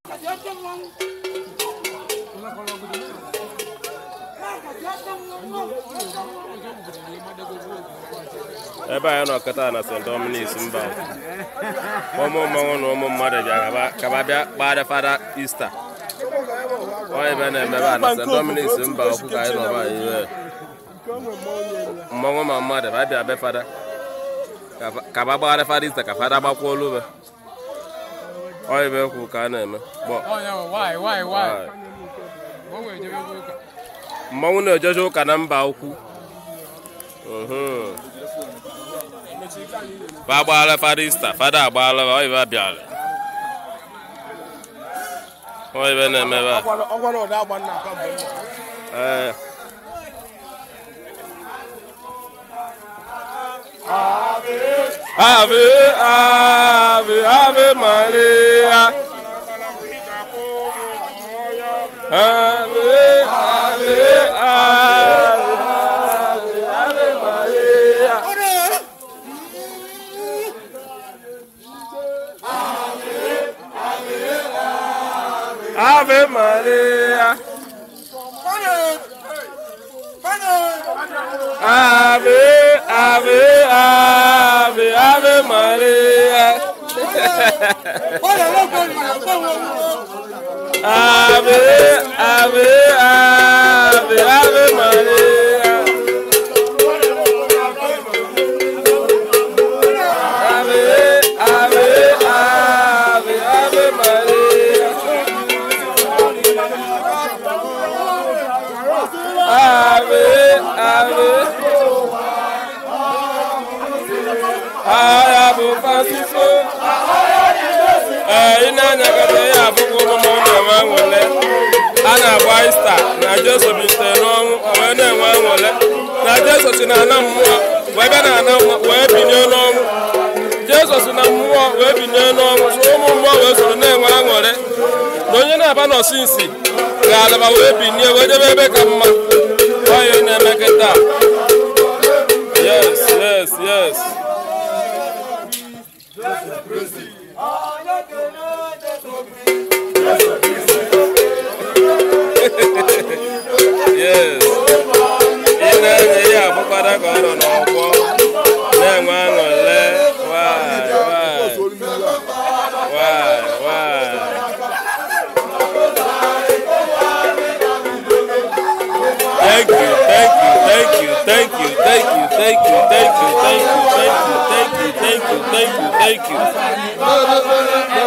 ebe anyị nọ kịta na st dominic mba ụmụ mmanwụ na ụmụ mmadụ bịa kaba bịa gbara fada ista onye ebe na-emebe a na st dominic mba okwu ka anyị nọba ihe mmanwụ ma mmadụ ba bịa be fada kaba gbara fada ista ka fada gbakwa olube onye ebe okwu ka a na-eme gbọ mmanwụ na-ejeje ụka na mba ukwu fa agbaala fada ista fada agbaala oyibe abịala oyibe na-emebe a ee ave ave ave maria ave ave ave ave maria Ave Maria. Ave, Ave, Ave, Ave Maria. Ave, Ave, Ave, Ave Maria. Ave, Ave, Ave, Ave Maria. Ave, ave. Aya bụ Francisco. Ee, ị na-anyagata ya abụghị ụmụmụ na-enwe nwele. A na-agba ista na Jesu bilitere n'ọnwụ o wee na-enwe nwele. Na Jesu si na ana mmụọ wee bịa na ana mmụọ wee binye n'ọnwụ. Jesu si na mmụọ wee binye n'ọnwụ so ụmụ mmụọ wee soro na-enwe aṅụrị. Na onye na-aba n'osinsi ga-alaba wee binie wee jebe ebe ka mma. Onye na-eme kịta. Yes, yes, yes. Yes. Ị na-enye ya abụkwara ka ọ nọ n'ọkwọ na-enwe aṅụle Why, why? Why, why? Thank you, thank you, thank you, thank you, thank you, thank you, thank you, thank you, thank you, thank you, thank you, thank you, thank you.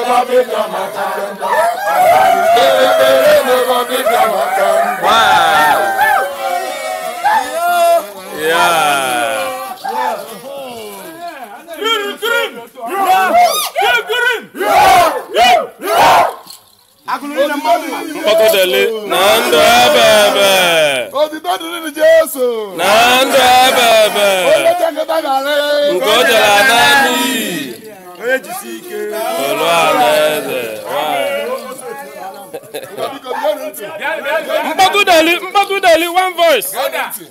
Wow. Yeah. Mkpọkọdele na ndụ ebe ebe Otito dịrị Jesu. na ndụ ebe ebe Onye nkịta gara nke o jere na n'iyi Onye jisi ike. olu alaeze Biko bịa ntị. mkpọkọdele mkpọkọdele one voice Gee ntị.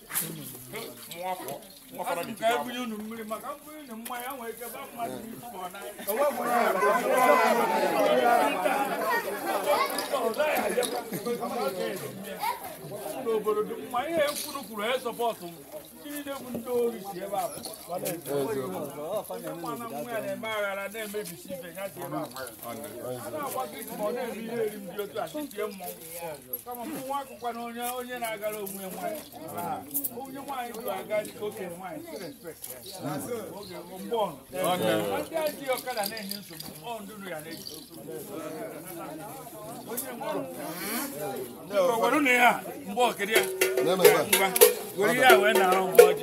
n'obodo dị mma ihe kwuru kwuru e sọpọtụ m ndị niile bụ ndị ori si ebe a mana nwa ya na-eme aghara na-emebisi ibe ya si ebe a a na-agba gị ma ọ na-eme ihe eri m dị otu a tie mmọnwụ kama mụ nwa akụkwa na onye onye na-agara onwe ya nwanyị onye nwaanyị bụ aga dịka okenye nwaanyị si respekt oge mgbe ọnụ ndị a ji ọkada na-enye nsogbu ọ ndụnụ ya na-eji onye nwere gwarụ na ya mgbe ọkịrị ya ngwa were ihe a wee na-arụ mgbe ọjị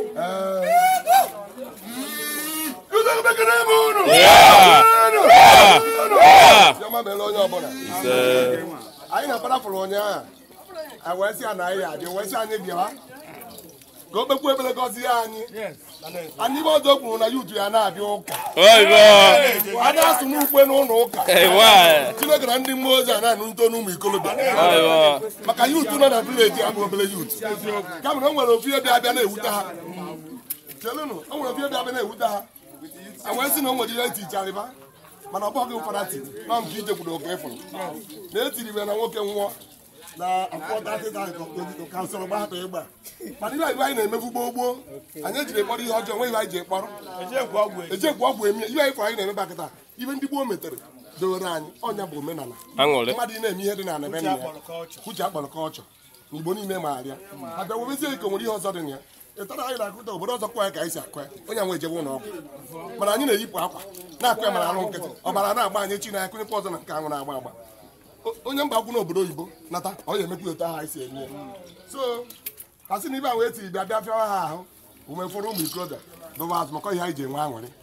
Ụzọ bekere ebe unu. Yeah. Unu. Ah. Chiọma meela onye ọbụla. ise Anyị na-akparapụrụ ụnyaahụ. Anyị wee sị ya na anyị adị wee sị anyị bịawa. Ka o kpekwu ebere gọzie anyị. Anyị ibe ọzọ kwuru na yutu ya na-abịa ụka. oyibo A na-asụ n'ukwe n'ụlọ ụka. ewa Chineke na ndị mmụọ ozi a na-anụ nto n'ụmụ ikolobịa. oyibo maka yutu nọ na vileji abụ obere yutu kama na o nwere ofu ihe bịa abịa na-ewute ha chelụnụ o nwere ofu ihe bịa abịa na-ewute ha a wee sị na o nwere ihe etiche arịba mana ọ bụghị ụfọdụ tiri na nke ije kwuru oke ịfụrụ na etiri ibe na nwoke nwụọ na akwụkwọ ka nsọrọ gbahapụ ịgba mana ihe anyị na-emebu gboo gboo anyị ejiri kpọrọ ihe ọjọọ nwe ihe anyị ji kpọrọ ejekwu ọgwụ eme ihe anyị fọrọ anyị na-emeba kịta ibe ndị gboo metere dowere anyị ọnya bụ omenala aṅụrị mmadụ ị na-eme ihe dị na ebe nna ya uche akpọrọ ka ọchọ na igbo niile maara ya abịa webezie iko nwere ihe ọzọ dị na ya ịtara anyị na-akụta obodo ọzọ kwa ya ka anyị si akụ ya onye nwe ejebe ụlọ ọgwụ mana anyị na-eyipụ akwa na-akụ ya mara arụ nkịtị ọbara na-agba anyị chi na ya kụnyekwa ọzọ na nke anwụ na-agba agba O- onye mba akwụ n'obodo oyibo nata ọ ya emekwa otu ahụ anyị si eme ya so a sị na ibe ahụ etiri bịa bịa fịawa ha ahụ umefọrọ ụmụ ikorobịa dụwa azụmakọ ihe anyị ji enwe aṅụrị